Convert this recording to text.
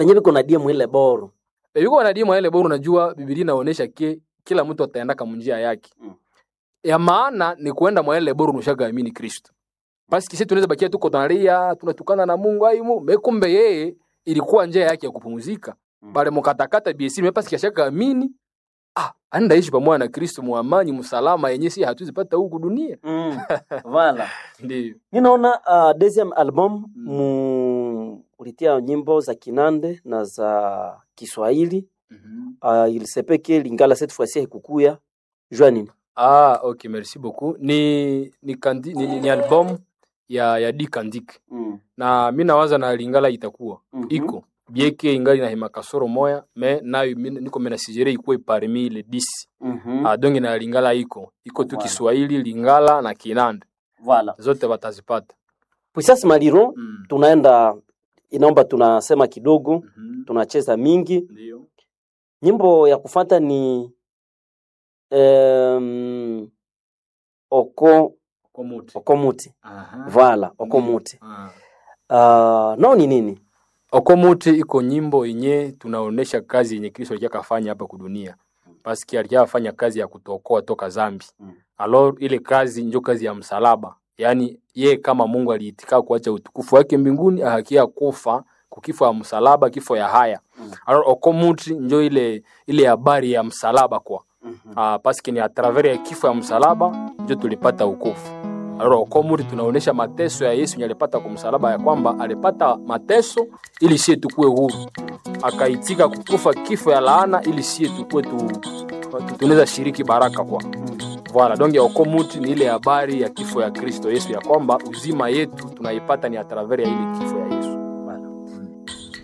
penye viko na diemu ile boro E, yuko wanadimu ile bora unajua Biblia inaonyesha ke kila mtu ataenda kama njia yake. Mm. Ya maana ni kuenda mwa ile bora unashaga amini Kristo. Basi kisi tunaweza bakia tuko tunalia, tunatukana na Mungu aimu, mekumbe yeye ilikuwa njia yake ya kupumzika. Mm. Bale mukatakata BC mepasi kishaka amini. Ah, anda ishi pamoja na Kristo muamani msalama yenye si hatuwezi pata huku dunia. mm. vala Ndio. ninaona uh, deuxième album Mm. mu ulitia nyimbo za kinande na za kiswahili Mhm. uh, ilisepeke lingala cette fois-ci haikukuya jua nini Ah, okay, merci beaucoup. Ni ni, kandi, ni, ni, ni album ya ya Dick and Dick. mm. na mi nawaza na lingala itakuwa Mhm. iko bieke ingali na hema kasoro moya me nayo mi- niko mena sijere ikuwe parmi le 10 mm-hmm. ah, donge na lingala iko iko tu Voilà. Kiswahili lingala na Kinande voilà zote watazipata puissance maliro mm. tunaenda inaomba tunasema kidogo Mhm. tunacheza mingi Ndio. nyimbo ya kufata ni um, oko Komuti. okomuti Aha. vala okomuti Ah. uh, nao ni nini Okomuti iko nyimbo yenye tunaonesha kazi yenye Kristo alikuwa kafanya hapa kudunia. Paski alikuwa afanya kazi ya kutokoa toka zambi. Mm. Alors ile kazi njo kazi ya msalaba. Yaani ye kama Mungu aliitika kuacha utukufu wake mbinguni ahakia kufa kukifo ya msalaba, kifo ya haya. Mm. Alors okomuti njo ile ile habari ya msalaba kwa. mm-hmm. Ah, paski ni a travers ya kifo ya msalaba njo tulipata ukofu. Alors okomuri tunaonesha mateso ya Yesu yenye alipata kwa msalaba, ya kwamba alipata mateso ili sie tukue huru, akaitika kukufa kifo ya laana ili sie tukue tu, tu- tunaweza shiriki baraka kwa Voilà, donc ya okomuti ni ile habari ya kifo ya Kristo Yesu, ya kwamba uzima yetu tunaipata ni a travers ya ile kifo.